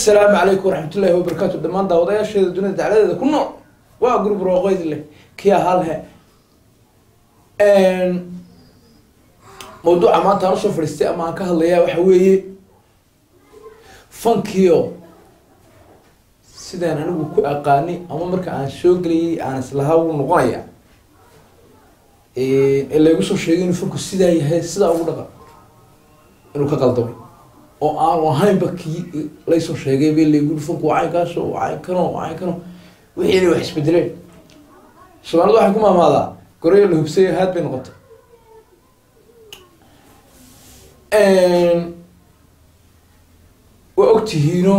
assalaamu calaykum waraxmatullaahi wabarakaatu dhammaan daawadayaasheeda dunida dacladeeda ku nool waa gurub rooqeyd leh kia halhe mawduuca maanta aan usoo fadhiistay ama aan ka hadlayaa waxa weeye fankiyo sidaan anigu ku aqaani ama marka aan soo gelayay aan islahaa wuu noqonaya ee laygu soo sheegay inuu fanku sidaa yahay sidaa ugu dhaqan inuu ka qaldamay oo aanu ahaynba kii laysoo sheegay bay laygu fanku caynkaas oo caynkano caynkano wixiina wax isbedeleen soomaalida waxay ku maamaadaa goreyo la hubsaya haad bay noqotay waa ogtihiino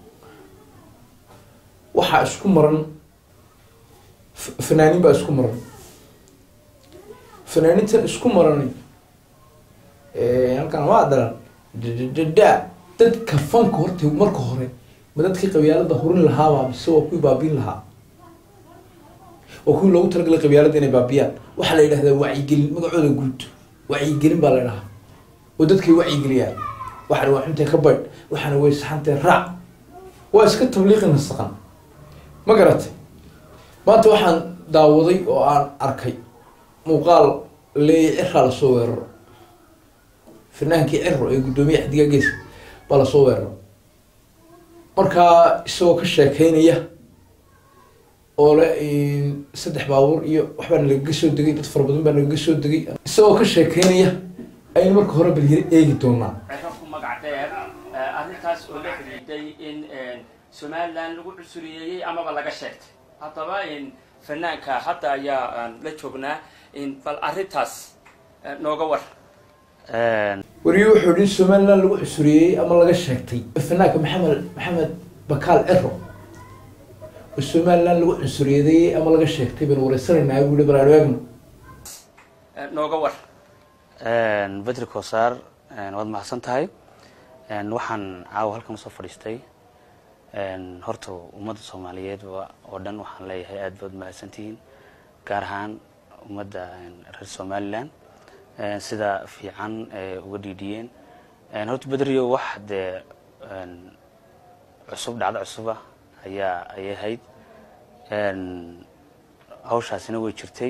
waxaa isku maran fanaaniin baa isku maran fanaanintan isku marani halkan waa daran dada dadka fanka horta marka hore ma dadkii qabyaalada hurin lahaaba mise waa kuwii baabiin lahaa waa kuwii loogu talagalay qabyaalada inay baabiyaan waxaa la yidhahdaa wacyigelin magacooda guud wacyigelin baa la dhahaa oo dadkay wacyigeliyaan waxana waa xuntay ka baydh waxaana way saxantay raac waa iska tabliiqi nasaqan ma garatay maanta waxaan daawaday oo aan arkay muuqaal leeya ciraa lasoo weeraro fanaankii ciro ee guddoomiye xadiga gees baa lasoo weeraro markaa isagoo ka sheekeynaya oo le saddex baabuur iyo waxbaa nalagaga soo degay dad fara badan baa nagaga soo degay isagoo ka sheekeynaya aynu marka hore bal yar eegi doonaa ciro ku magac dheer arrintaas oo la xidhiiday in somalilan lagu cusuriyeeyey amaba laga sheegtay haddaba fanaanka hadda ayaa la joognaa bal arrintaas nooga war weriye wuxuu yihi somaliland lagu cusuriyey ama laga sheegtay fanaanka maxamed maxamed bakaal ciro oo somaliland lagu cusuriyaday ama laga sheegtay baynu wareysanaynaa buu yihi bal aan eegno nooga war bedri kosaar waad mahadsan tahay waxaan caawa halkan usoo fadhiistay horta ummadda soomaaliyeed oo dhan waxaan leeyahay aad baad mahadsantihiin gaar ahaan ummadda reer somaliland sida fiican uga dhiidhiyeen horta bedrio wax dee cusub dhacdo cusuba ayaa ayay ahayd hawshaasina way jirtay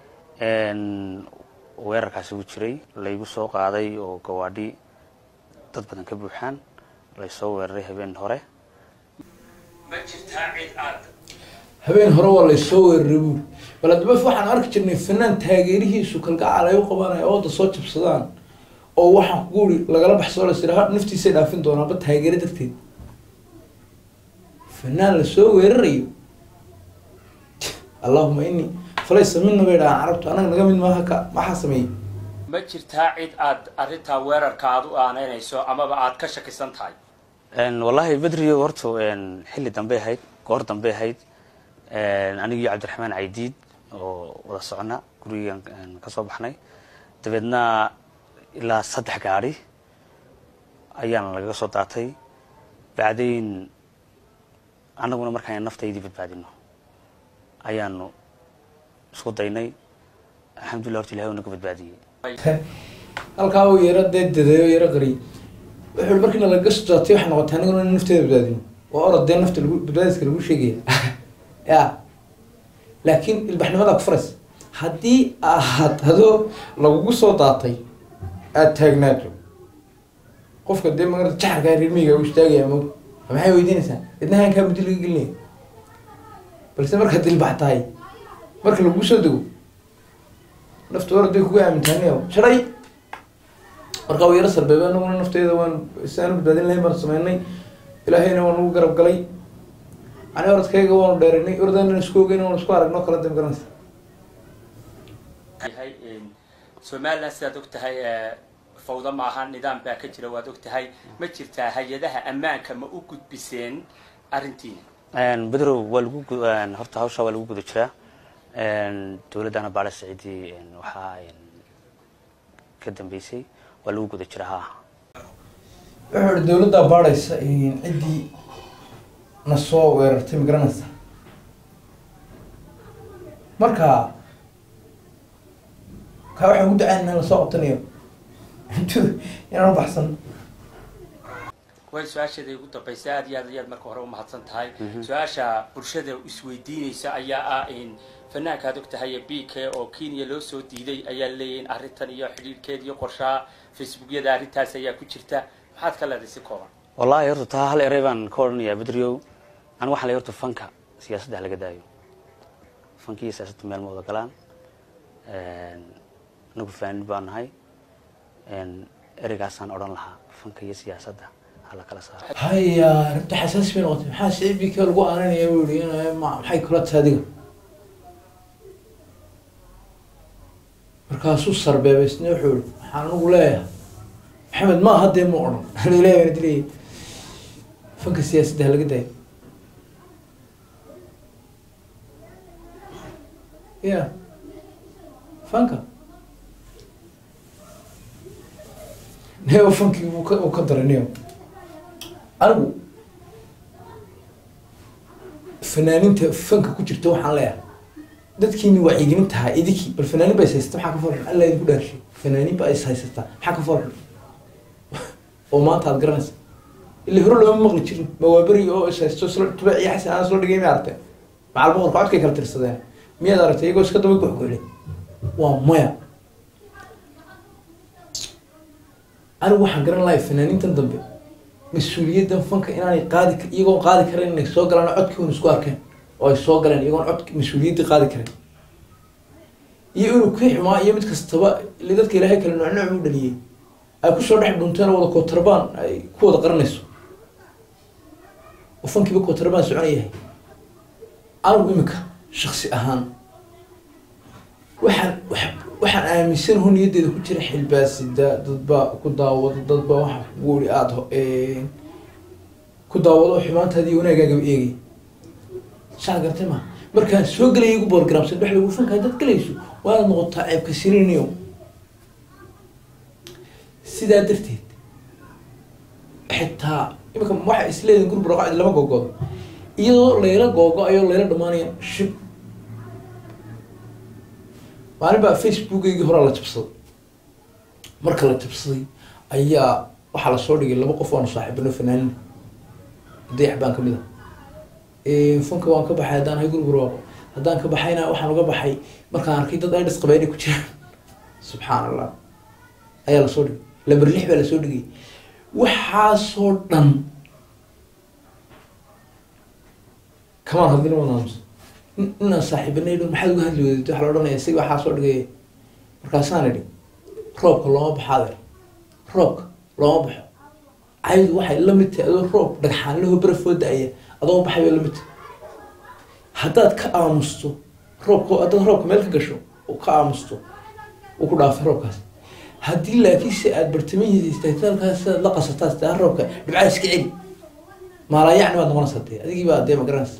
weerarkaasi wuu jiray laygu soo qaaday oo gawaadhi dad badan ka buuxaan laysoo weeraray habeen hore ma jirtaa cid aad habeen hore waa laysoo weeraray buuri bal haddaba waxaan arki jirnay fanaan taageerihiisu kalgacal ay u qabanaya ooda soo jabsadaan oo waxaan kugu uri lagala baxsoo las idhaha naftiisay dhaafin doonaanba taageero darteed fanaan lasoo weerarayo allahuma ini falaysa mina bay dhahaan carabtu anaga naga mid maaha ka maxaa sameeyey ma jirtaa cid aad arrintaa weerarka aad u aanaynayso amaba aad ka shakisan tahay wallahi bedrio horta xilli dambey ahayd goor dambey ahayd anigii cabdiraxmaan caydiid oo wada socna gurigan kasoo baxnay dabeedna ilaa saddex gaadi ayaana lagaga soo daatay bacdayn annaguna markaan naftaydii badbaadino ayaanu isku daynay alxamdullah horta ilahay u naga badbaadiyey halkaa uu yaro dee dadeeyo yaro qariy wuxuu i markiina lagaga soo daatay waxay noqotay aniguna in nafteeda badbaadino waa orod dee nafta lagu badbaadiska lagu sheegaya ya laakiin ilbaxnimadaa ku faraysa haddii aad adoo lagugu soo daatay aada taagnaato qofka dee magarata jaxarkaa rirmiga u istaagaya mo maxay weydiinaysaa idna hankaa muddi laga gelinaya balse markaad dilbax tahay marka lagu soo dego nafta oraday kugu aamintaanaya jaray markaa u yaro sarbeebe anaguna nafteeda waan si aan u badbaadin lahayn baan sameynay ilaahayna waan ugu garab galay ani oradkayga waanu dheerinay ordana isku ogeyn waan isku aragno kala dam garanaysa yahay somaliland sidaad og tahay fawda maaha nidaam baa ka jira waad og tahay ma jirtaa hay-adaha ammaanka ma u gudbiseen arrintiina bedrow waa lagu horta hawsha waa lagu guda jiraa dowladdana baala saciidi waxaa ka dambeysay waa lagu guda jiraa ha wuxuu ihi dawladdaa baadhaysa ciddii na soo weerartay ma garanaysa marka kaa waxaan ugu dacayn inaan lasoo qabtanayo intu inaan u baxsan way su-aasheeda ugu dambaysa aad iyo aad ayaad marka hore umahadsan tahay su-aasha bulshada isweydiinaysa ayaa ah in fanaanka aad og tahay b k oo kenya loo soo diiday ayaa leeyahay in arrintan iyo xidhiirkeed iyo qorshaha facebookyada arrintaas ayaa ku jirta maxaad ka leedahay si kooban wallahi horta taa hal erey baan ka odhanayaa bedriow aniga waxaan leeyahay horta fanka siyaasadda ha laga daayo fanka iyo siyaasadda meel ma wada galaan anagu faanin baan nahay ereygaasaan odhan lahaa fanka iyo siyaasadda ha la kala saaro haya arrinta xasaasi bay noqotay maxaa sicibika lagu aananaya buu yihi in ma- maxay kula tahay adiga markaasuu sarbeebay isna wuxuu yihi waxaan anigu leeyahay maxamed ma hadee ma odhan leeyahay waan dilayay fanka siyaasadda ha laga daayo ya fanka neo fankii uu ka uu ka daray neo anigu fanaaninta fanka ku jirta waxaan leeyahay dadkiini wacyigelin tahay idinkii bal fanaanin ba is haysata maxaa ka farxun alla idinku dhaarshay fanaanin ba is haysataa maxaa ka farxun oo maanta aad garanaysa ilaa hore looma maqli jirin mawaaberi oo is haysto isla tube iyo xasan aan isla dhigay ma aragtay macal boqorka codkay kala tirsadeen miyaad aragtay iyagoo iska daba goxgoyle waa maya anigu waxaan garan lahay fanaanintan dambe mas-uuliyaddan fanka inaanay qaadi ka- iyagoon qaadi karin inay soo galaan oo codkii un isku arkeen oo ay soo galeen iyagoon cod mas-uuliyaddii qaadi karin iyo inuu kii xumaa iyo mid kastaba ile dadka ilaahay kale nooc nooc buu dhaliyey ay kusoo dhex dhunteen oo wada kootarbaan ay ku wada qaranayso oo fankiiba kootarbaan soconayahay anigu imika shaksi ahaan waxaan wa- waxaan aaminsanaho niyaddeeda ku jira xilbaasida dadbaa ku daawada dadbaa waxa wuri aada ho- ku daawado oo xumaantaadi iyo wanaagaagaba eegay saa gartay ma markaan soo gelaya igu borogramsan dhex lagu fanka haddaad gelayso waanaad noqotaa ceebka siriniyo sidaa darteed xitaa imika waxa isleedin gurub raqacdi lama googoodo iyadoo layla googo ayoo layla dhamaanaya shib maalin baa facebookaygii horaa la jabsaday marka la jabsaday ayaa waxaa lasoo dhigay laba qof waanu saaxiibano fanaanina dayax baan kamid ah funka waan ka baxay haddaan ahay gurub raaqo haddaan ka baxayna waxaan uga baxay markaan arkay dad ay dhasqabay inay ku jiraan subxaan allah ayaa lasoo dhigay lamber lix baa lasoo dhigay waxaasoo dhan kamaan hadlin waan aamusa in- inaan saaxiibanay dhan maxaad uga hadli wadayd waxaa la odhanaya isaga waxaa soo dhigay markaasaan idhi roobka looma baxo adeer roobka looma baxo caydu waxay la mid tahay adoo roob dhagxaan laho barafoo da-aya adoo baxay bay la mid tahay haddaad ka aamusto roobka haddaad roobka meel ka gasho oo ka aamusto uu ku dhaafay roobkaas haddii laakiinse aada bartamihiisa istagtaalkaas aad la qasataa taa roobka dhibcaa iska celi maalayacni baad noqonaysaa dee adigii baa dee ma garanaysa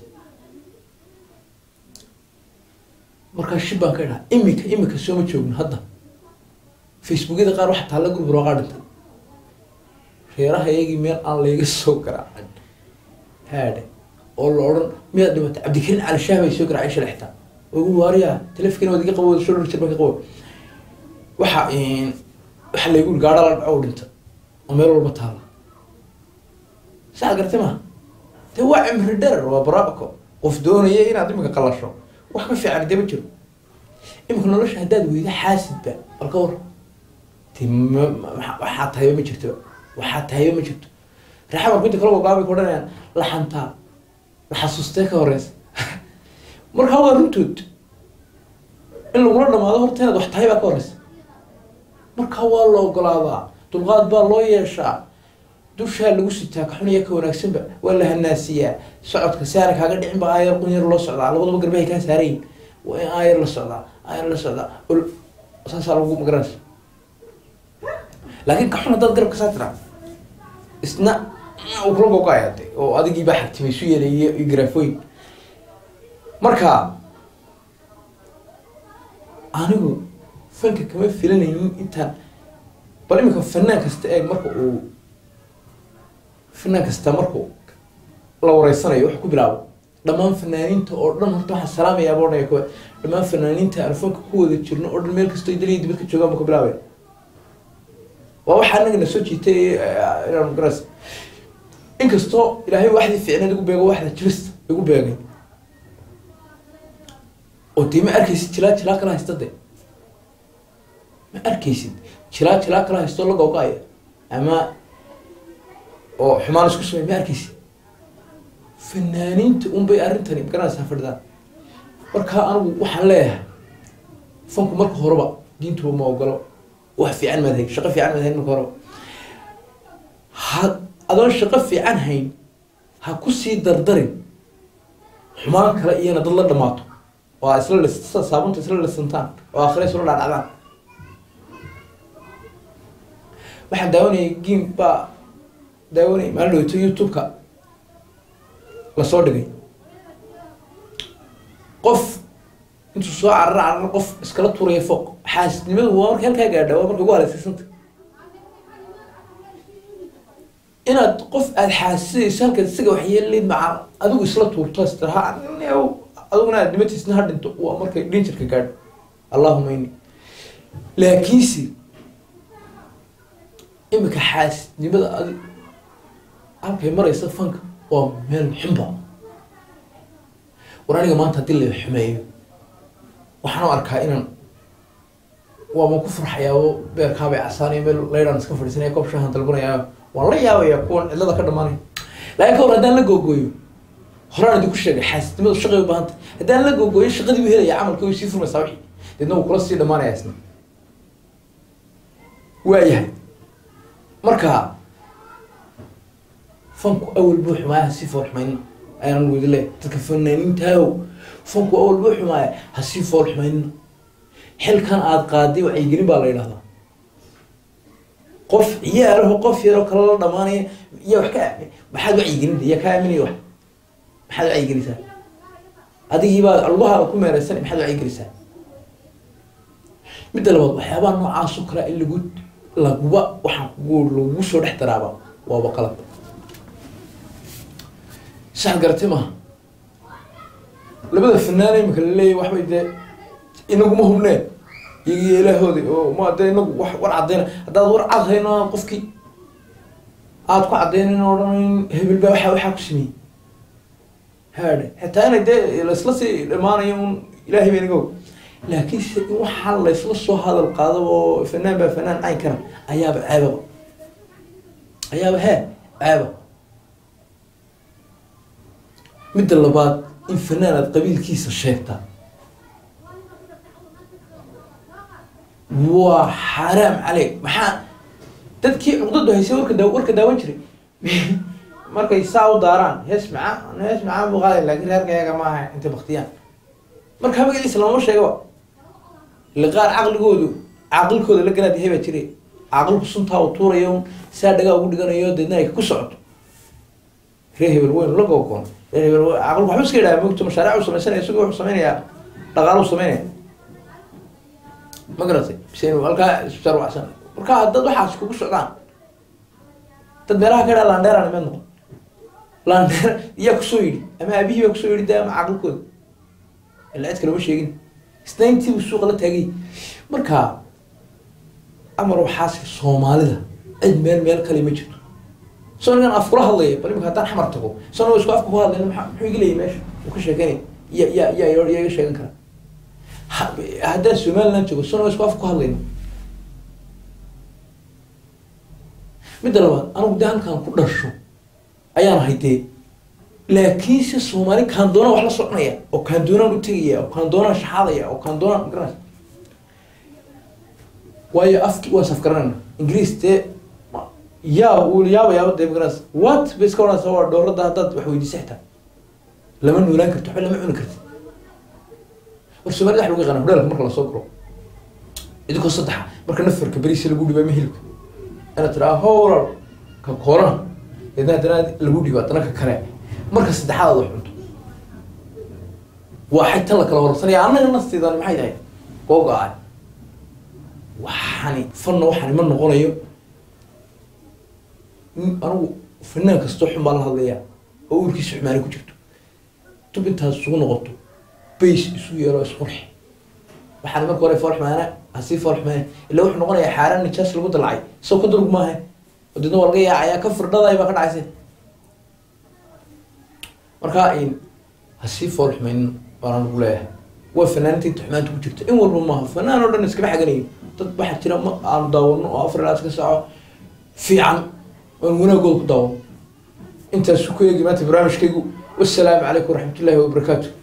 markaa shib baan ka idhaha imika imika sooma joogno hadda facebookyada qaar waxa taalla gurub rooqaa dhintay reeraha iyagii meel aan layga soo garaacin haadhe oo la odhan miyaad dhimatay cabdikariin cali shaah bay soo garaacay shalay xitaa ugu waariya telefikana waad iga qabo soo dhar jir baan ka qabo waxa waxa laygu yiri gaadha la dhaco dhinta oo meel walba taala saa gartay ma dee waa cimri dherer waa baraako qof doonaya inaad imika qalasho wax ka fiican dee ma jiro imika nolosha haddaad weyda xaasidba bal ka war de ma- ma- ma- waxaa tahayba ma jirto waxaa tahayba ma jirto raaxa marku inta kala gogaabay ku odhanayaan laxantaa la xasuustee ka horeysa markaa waa runtood in lagula dhamaado horta inaad wax tahay baa ka horeysa markaa waa la ogolaadaa dulqaad baa loo yeeshaa dushaa lagu sitaa ka xun iyo ka wanaagsanba waa la hanaasiyaa socodka saana kaaga dhicin ba aayar qun yar loo socdaa labadaba garbahay kaa saarayin waa in aayar la socdaa aayar la socdaa ol saasaa lagu magaranaysa laakiin ka xun haddaad garabka saa tiraa isna uu kula gogaaya de oo adigii baa xagtimay isu yeelay iyo iyo garaafooyin marka anigu fanka kama filanaynin intaan bal iminka fanaan kasta eeg marka uu fanaan kasta marku la wareysanayo wax ku bilaabo dhammaan fanaaniinta oo dhan horta waxaan salaamayaa baa odhanaya kuwa dhammaan fanaaniinta aan fanka ku wada jirno oo dhan meel kastoo daliya dibad ka joogaan buu ka bilaabaya waa waxaa anaga na soo jiitay eh, inaan garas inkastoo ilaahay waxdii ficneed igu beego waxda jirista igu beegay oo dee ma arkaysid jilaa jilaa kala haysta de ma arkaysid jilaa jilaa kala haysto la googo-aya ama oo xumaan isku samey ma arkaysid fanaaniinta un bay arrintani magaranaysaa fadhidaan marka anigu waxaan leeyahay fanku marka horeba diintuba ma ogolo wax fiican maad hayn shaqo fiican maad hayn marka horeba ha adoon shaqo fiican hayn ha ku sii dardarin xumaan kale iyana dad la dhamaato oo aa isla lis saabunta isla lisantaan oo akhira isla dhacdhacdaan waxaan daawanayay game baa daawanayay maalin dhaweyto youtube-ka lasoo dhigay qof intuu soo carara carara qof iskala tuuraya fooq xaasisnimadu waa marka halkaa gaadha waa marka ugu haleesaysanta inaad qof aada xaasisayso halkaad isaga waxyeelid maca adigu isla tuurto istiraha adiguna aad dhimatiisna ha dhinto waa markay dhinjirka gaadho allahuma ini laakiinse imika xaasisnimada adi halkay maraysa fanka waa meel xunba war aniga maanta haddii la xumeeyo waxaan u arkaa inaan waama ku farxayaa beerkaabay casaanaya meel laydhaan iska fadhiisanaya koob shahan dalbanaya waan la yaabaya kuwan cidlada ka dhamaanaya laakiin ka hor haddaan la googooyo horaan idinku sheegay xaasisnimadu shaqay u baahantay haddaan la googooyo shaqadii u helaya camalka way sii furmaysaa wixii deedna wuu kula sii dhamaanaya isna waayahay marka fanku awal buu xumaaya hasii fool xumaynin ayaan wadi le dadka fanaaniintaayow fanku awal buu xumaaya hasii fool xumaynina xilkan aada qaaday wacyigelin baa la yidhahdaa qof ciyaaraho qof yaroo kale la dhamaanaya iya wax ka maxaad wacyigelinta iya ka aaminaya wax maxaad wacyigelisaa adigiibaa lugahaada ku meereysan maxaad wacyigelisaa midda labaad waxyaabaha noocaasoo kalea in lagu laguba waxaan kugu lagu soo dhex daraaba waaba qalad sax garatay maaha labada fanaana imika laleeyahy waxbay dee inaguma hubneen iyagiyo ilaahooda oo ma dee inagu wax war caddayna haddaad war cad hayno qofkii aada ku caddaynin o dhan hebel baa waxaa waxaa ku sameeyey haadhe xitaa inay dee laisla sii dhamaanayo un ilaahay bay naga og laakiin se in waxaa laysla soo hadal qaadaba oo fanaan baa fanaan caynkana ayaaba ceebaba ayaaba hee ceeba midda labaad in fanaan aad qabiilkiisa sheegtaa waa xaaraam caleyk maxaa dadkii cuqdadu haysay warka daa warka daawan jiray markay saa u daaraan hees macaa hees macaa buu qaaday laakiin reerkayaga ma aha intay baktiyaan marka magaciisa lamama sheegaba ila qaar caqligoodu caaqilkooda la galaad yahay baa jiray caaqilku suntaa uu tuurayo saa dhagaa ugu dhiganayo deedna ay ku socoto reer hebel weyn la googoon reer hebel caaqilku waxba iska yidhaha mogto mashaariic uu sameysanaya isagoo wuxuu sameynayaa dhaqaalo u sameynaya ma garatay bise halkaa isbitaal wacsan marka dad waxaas kugu socdaan dad meelaha ka dhaa landheeraan imeed noqon landheer iyaa kusoo yidhi ama aabihii baa kusoo yidhi de ama caqilkooda ila cid kalama sheegin isnayntii buu suuqa la taagay marka amar waxaas soomaalida cid meel meel kale ma jirto soo nigan af kula hadlaya bal imika haddaan xamar tago soo isku afka ku hadlayna maa muxuu iga leeyay meesha uu ka sheekeynaya ya ya ya ya iga sheegan kara haddaan somaliland joogo soo isku afka ku hadlayna midda labaad anigu dee halkaan ku dhasho ayaan ahay dee laakiinse soomaali kaan doonaan wax la soconaya oo kaan doonaan u tegaya oo kaan doonaan shaxaadaya oo kaan doonaan magaranaysa waayo afki waa safgaranayna ingiriis dee yaa uu yaaba yaaba dee magaranaysa what bay iska odhanaysa waa dhowrada haddaad wax weydiisa xitaa lama noolaan karto waxba lama cuni karti war soomaalida wax lagu yaqaana hudhaalka marka lasoo guro idinkoo saddexa marka nafarka beriisa lagu dhibaa ma hilibka inaad tiraa howlal ka koorana deedna haddana lagu dhibo haddana ka kale marka saddexaad aad wax cunto waa xay tan la kala horsanaya annaga nasteedani maxay tahay googa-a waxani fanna waxani ma noqonayo anigu fanaan kastoo xun baan la hadlayaa oo uurkiisa xumaani ku jirto tub intaas isugu noqoto bays isu yeelo isqurxi waxaana marka hore fool xumaana hasii fool xumaana illa wuxuu noqonayaa xaaraan nijaas lagu dalacay isagoo ka durug maaha oo deedna waa laga yaacaya ka firdhaday baa ka dhacaysa markaa ha sii fool xumaynin baanaan ugu leeyahay waa fanaaniinta inta xumaanta ku jirta in walba maaha fanaan oo dhan iskama xaganayo dad waxaa jira ma aanu daawano oo afar ilaad ka saaco fiican oon wanaagooda ku daawano intaas ku eegi maanta barnaamijkaygu wasalaamu calaykum waraxmatullaahi wabarakaatu